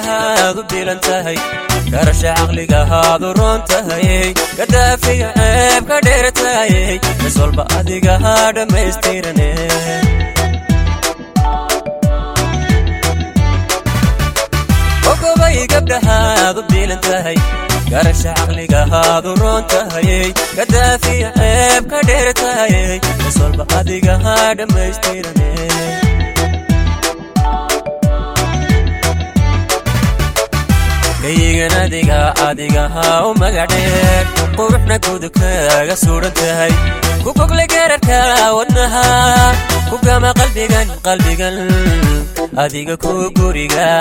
gabdhahaad u bilan tahay garasha caqligahaad u roon tahayey gadaafiya ceeb ka dheer tahayey mis walba adigahaa dhammaystirane ogobay gabdhahaad u bilan tahay garasha caqligahaad u roon tahayey gadaafiya ceeb ka dheer tahayey mis walba adigahaa dhammaystirane gayigan adiga adigahaa u magadheer quruxna gudubkaaga suudhan tahay ku gogle geerarka wadnaha ku gama qalbigan qalbigan adiga ku guriga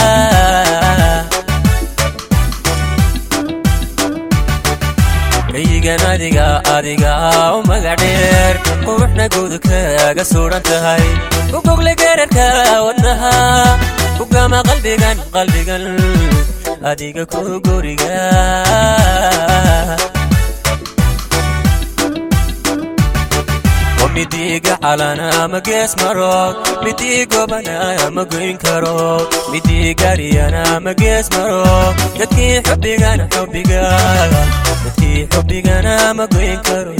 gayigan adiga adigaa u magadheer quruxna gudubkaaga suudhan tahay ku gogle geerarka wadnaha ku gama qalbigan qalbigan adiga ku guriga midiiga calana ma gees maro midii gobana ma goyn karo midii gariyana ma gees maro dadkii xubbigana xubbiga dadkii xubbigana ma goyn karo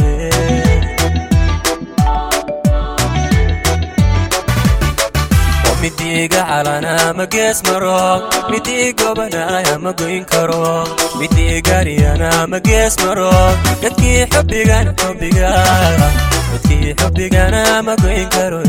midiiga calana ma gees maro midii gobanaya ma goyn karo midii gariyana ma gees maro dadkii xubbigana xubbiga dadkii xubbigana ma goyn karo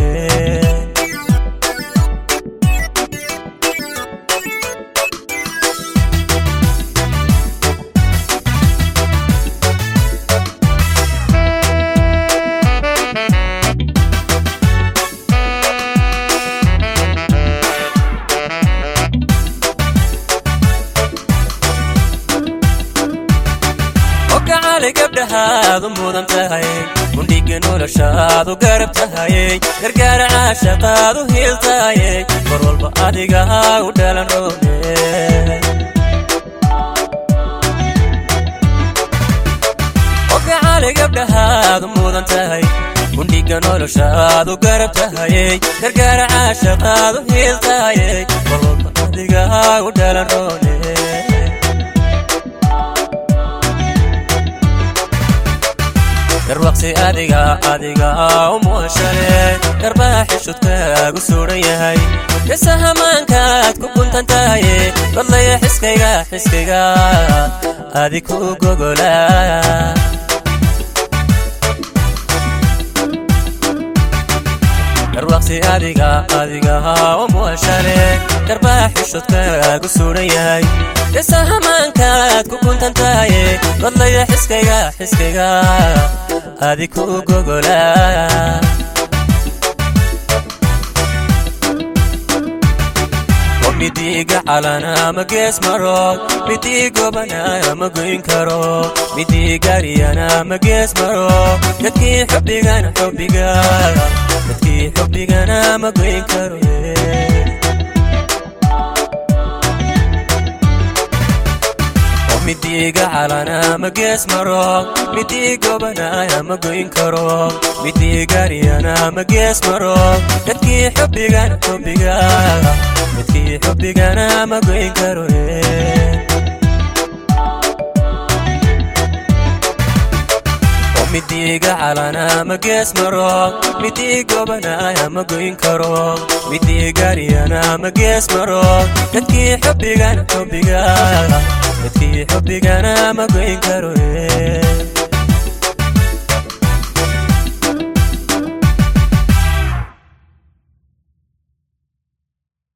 gabdhahaad u mudan tahay gundhiga noloshaad u garab tahayey gargaara caashaqaad u hiil tahayey mar walba adigahaa u dhalan roone ogacali gabdhahaad u mudan tahay gundhiga noloshaad u garab tahayey gargaara caashaqaad u hiil tahayey mar walba adigahaa u dhalan roone garwaqsi adiga adiga u muashale garbaa xishudkaagu suudhan yahay gasahamaankaad ku guntan tahaye badlaya xiskayga xiskayga adi ku gogola garwaqsi adiga adiga u muashale garbaa xishudkaagu suudhan yahay gasahamaankaad ku guntan tahaye badlaya xiskayga xiskayga adi ku gogola midiiga calana ma gees maro midii gobanaya ma goyn karo midii gariyana ma gees maro dadkii xubbigana xubbiga dadkii xubbigana ma goyn karo midiiga calana ma gees maro midii gobanaya ma goyn karo midii gariyana ma gees maro dadkii xubbigana xubbiga dadkii xubbigana ma goyn karo midiiga calana ma gees maro midii gobanaya ma goyn karo midii gariyana ma gees maro dadkii xubbigana xubbiga dadkii xubbigana ma goyn karo